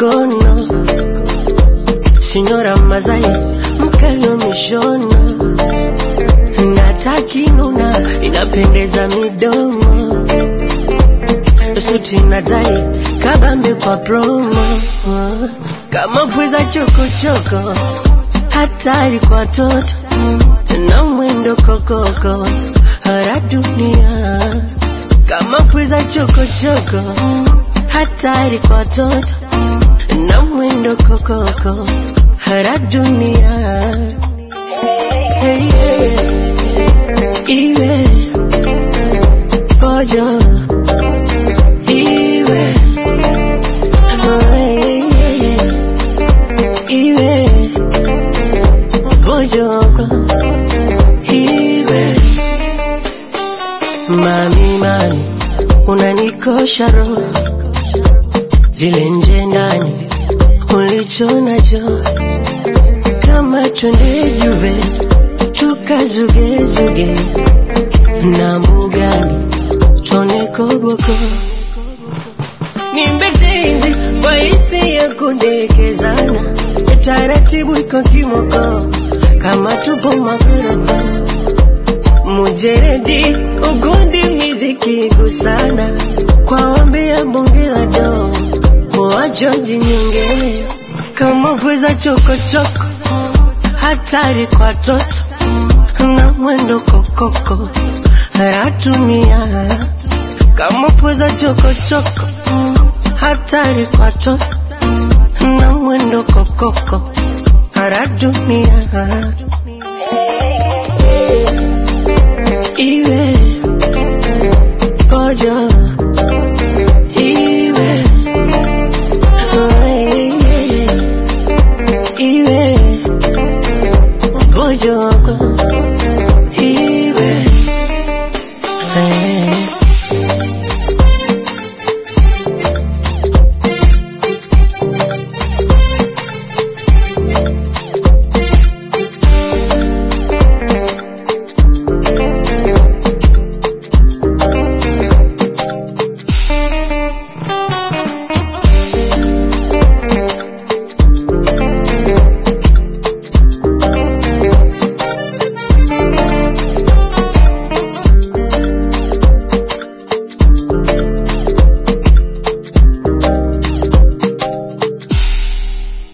kono Signora Mazai mkalio mishono natakinuna inapendeza midomo suti na tai kabambe kwa promo kama pweza chokochoko hatari kwa toto na mwendo kokoko hara dunia kama pweza chokochoko hatari kwa toto na mwendo kokoko hara dunia hey, yeah. iwe pojo iwe oh, yeah, yeah. iwe pojoko iwe mami mami unanikosha roho zile nje ndani ulicho nacho kama twende juve tukazugezuge na mbugani tuone koboko nimbetenzi kwa hisi ya kundekezana taratibu iko kimoko kama tupo makoroko mujeredi ugundi miziki gusana kwa ombi ya bonge la do wajoji nyongele kama pweza chokochoko hatari kwa toto na mwendo kokoko ratumia kama pweza chokochoko hatari kwa toto na mwendo kokoko ratumia iwe pojo iwe oh, yeah, yeah. iwe pojo